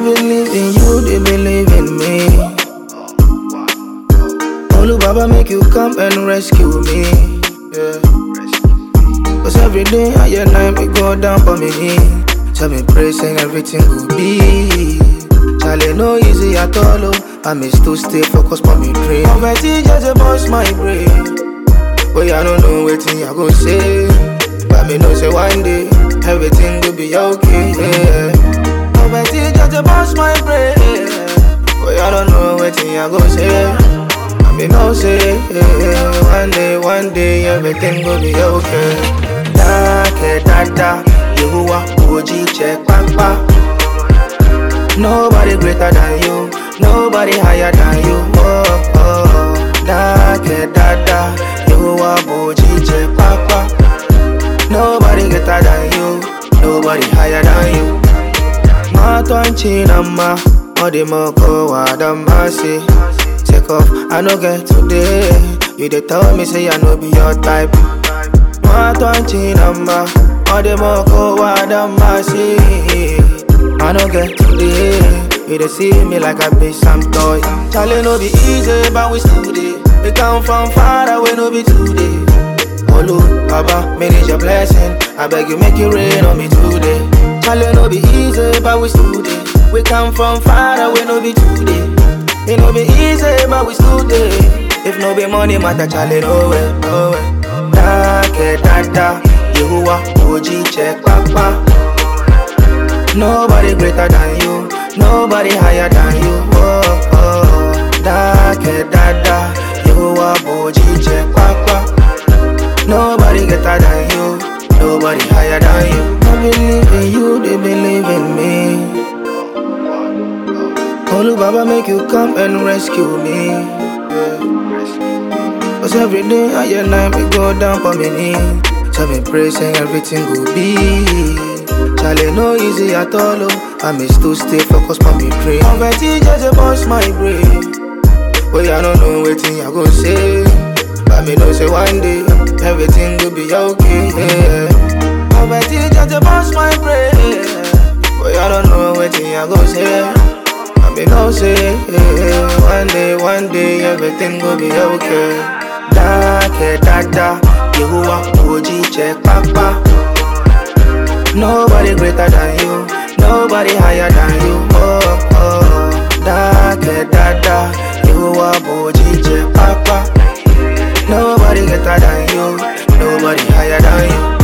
believe in you, they believe in me. Olu Baba make you come and rescue me. Yeah. Cause every day I and night me go down for me knee. So me pray saying everything will be. Charlie no easy at all. Oh. I may still stay focused on me dream. Poverty just a bust my brain. But I don't know what thing I go say. But me know say one day everything will be okay. Yeah. Poverty just a bust my brain. But I don't know what thing I go say. I me know say yeah, one day, one day everything will be okay. Da ke da da, Yehuwa Oji check papa. Nobody greater than you, nobody higher than you. Oh oh, da ke da da, Yehuwa Oji check papa. Nobody greater than you, nobody higher than you. Matwanchi nama, odimoko wadamasi. Take off, I no get today. You dey tell me say I no be your type. Matwanchi nama, odimoko wadamasi. I no get today. You dey see me like I be some toy. Charlie no be easy, but we still dey. We come from far away, no be today. Olu, Baba, manage your blessing. I beg you, make it rain on me today. Charlie no be easy, but we still dey. We come from far away, no be today. It no be easy, but we still dey. If no be money, matter Charlie, no way, no way. Da ke da da, Yehuwa, Oji check papa. Nobody greater than you, nobody higher than you. Oh oh, da ke da da, Yehuwa, Oji check papa. Nobody greater than you, nobody higher than you. I believe in you, they believe in me. Olu Baba make you come and rescue me. Yeah. Cause every day I and night me go down for me knee. So me pray saying everything will be. Charlie no easy at all. Oh. I may still stay focused on me dream. Poverty just a bust my brain. But I don't know what thing I go say. But me know say one day everything will be okay. Yeah. Poverty just a bust my brain. But I don't know what thing I go say. I me know say yeah, one day, one day everything will be okay. Da ke da da, Yehuwa Oji check papa. Nobody greater than you, nobody higher than you. Oh oh, da ke da da, Yehuwa Oji check papa. Nobody greater than you, nobody higher than you.